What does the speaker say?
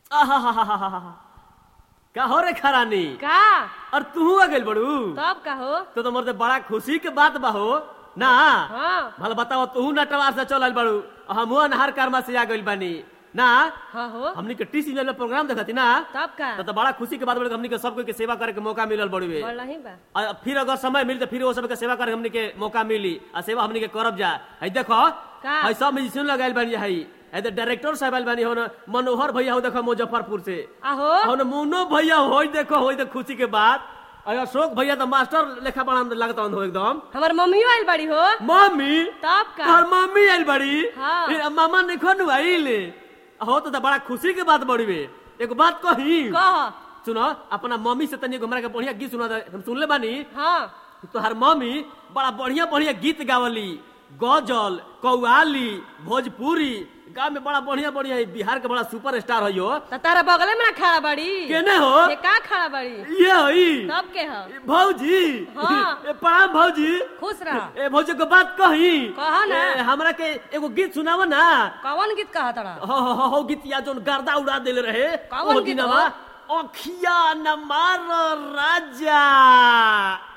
आहाहाहाहा। का हो रे खरानी का और तू आ गइल बड़ू तब का हो तो तो मरते बड़ा खुशी के बात बा हो ना हाँ भला बताओ तू नटवार से चल बड़ू हम अनहार कर्मा से आ गइल बानी ना हाँ हो हमनी के टी सीजन में प्रोग्राम देखती ना तब का तो, तो बड़ा खुशी के बात बड़े हमनी के सबको के सेवा करे के मौका मिलल बड़ुए बोल नहीं बा और फिर अगर समय मिली तो फिर वो सबके सेवा करे हमनी के मौका मिली आ सेवा हमनी के करब जा है देखो का? है सब म्यूजिशियन लगाइल बानी है है तो डायरेक्टर साहब आइल बानी हो न मनोहर भैया हो देखो मुजफ्फरपुर से आहो हो न मुन्नो भैया हो देखो हो तो खुशी के बात और अशोक भैया तो मास्टर लेखा बड़ा लगता हो एकदम हमार मम्मियो आइल बड़ी हो मम्मी तब का तोहर मम्मी आइल बड़ी हाँ। फिर मामा ने खनु आइल हो तो, तो बड़ा खुशी के बात बड़ी बे एगो बात कही कह सुनो अपना मम्मी से तनी एगो हमरा के बढ़िया गीत सुना दे। हम सुनले बानी हाँ तोहर मम्मी बड़ा बढ़िया बढ़िया गीत गावली गजल कौआली भोजपुरी गाँव में बड़ा बढ़िया बढ़िया है बिहार के बड़ा सुपर स्टार है यो त तारा बगले में ना खड़ा बड़ी केने हो ये का खड़ा बड़ी ये हई तब के हो भौजी हाँ। ए, प्रणाम भौजी खुश रह ए भौजी को बात कही कहा ना। ए, हमरा के एगो गीत सुनाव ना कौन गीत कहा तारा हो हो हो, हो गीत या जोन गर्दा उड़ा देले रहे कौन ओ गीत दिनवा हो? अखिया न मार राजा